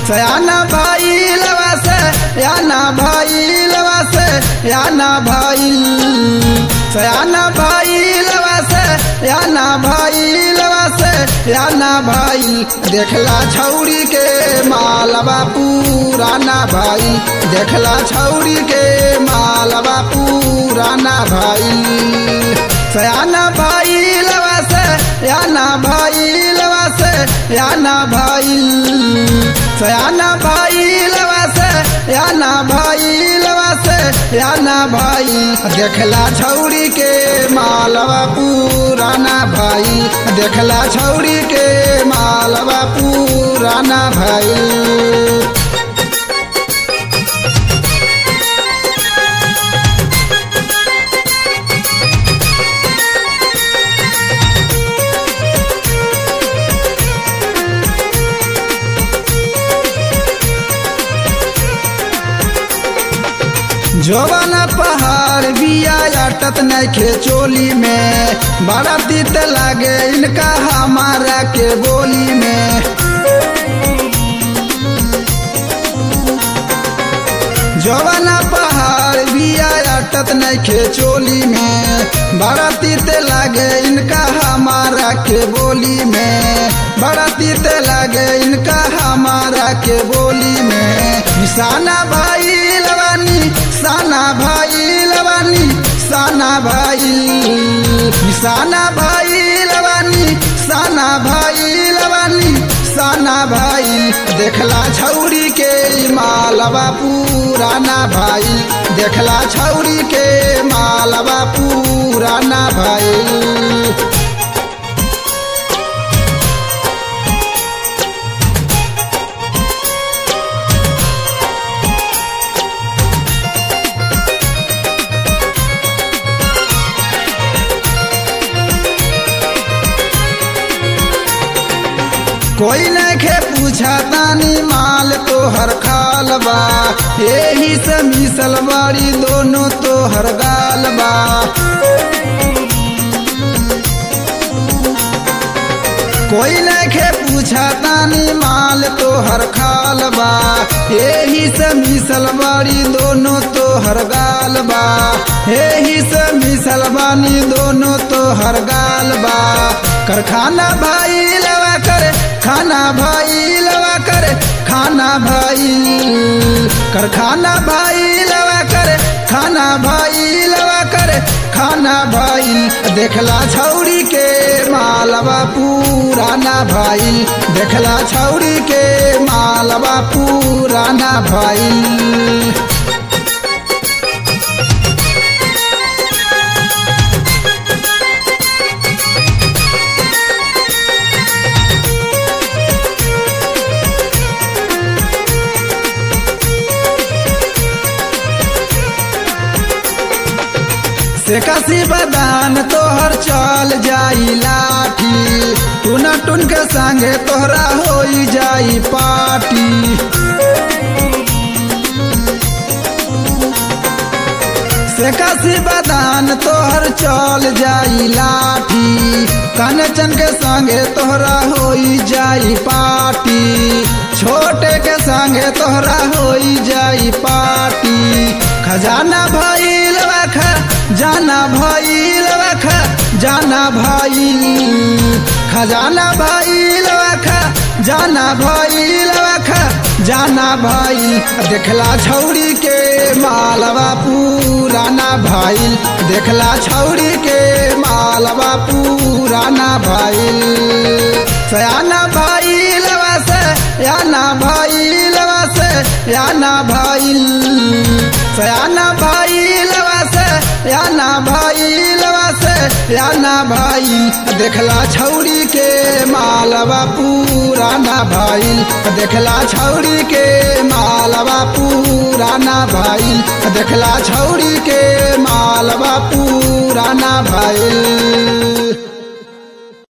सयाना भइल से याना भइल से याना भइल सयाना भइल से याना भइल से याना भइल देखला छौरी के मालवा पुराना भइल देखला छौरी के मालवा पुराना भइल सयाना भइल से याना भइल से याना भइल सयाना भइल से याना भइल से याना भइल देखला छौरी के मालवा पुराना भइल देखला छौरी के मालवा पुराना भइल जोवन पहाड़ बिया अटत नखे चोली में बड़ा तीत लागे इनका हमारा के बोली में जोवन पहाड़ बिया अटत नखे चोली में बड़ा तीत लागे इनका हमारा के बोली में बड़ा तीत लागे इनका हमारा के बोली में निशाना भाई लवानी साना भाई लवानी साना भाई निशाना भाई लवानी साना भाई लवानी साना भाई देखला छौरी के मालवा पुराना भाई देखला छौरी के मालवा पुराना भाई कोई नखे पूछा तानी माल तो हर खाल बा यही से मिसल बाड़ी दोनों तो हर गाल बा कोई नखे पूछा तानी माल तो हर खाल बा यही से मिसल बाड़ी दोनों तो हर गाल बा यही से मिसल बानी दोनों तो हर गाल बा करखाना भाई लवा करे खाना भाई लवा करे खाना भाई करखाना भाई लवा करे खाना भाई लवा करे खाना भाई देखला छौरी के मालवा पुराना भाई देखला छौरी के मालवा पुराना भाई से कसी बदान तोहर चल जाई लाठी टूना टून के संगे तोहरा हो जाई पार्टी से कसी बदान तोहर चल जाई लाठी कनचन के संगे तोहरा हो जाई पार्टी छोटे के संगे तोहरा हो जाई पार्टी खजाना भइल खा जाना भइल खा जाना भइल खजाना भइल खा जाना भइल खा जाना भइल देखला छौरी के मालवा पुराना भइल देखला छौरी के मालवा पुराना भइल सयाना भइल से याना भइल से याना भइल सयाना भइल से याना भइल से याना भइल देखला छौरी के मालवा पुराना भइल देखला छौरी के मालवा पुराना भइल देखला छौरी के मालवा पुराना भइल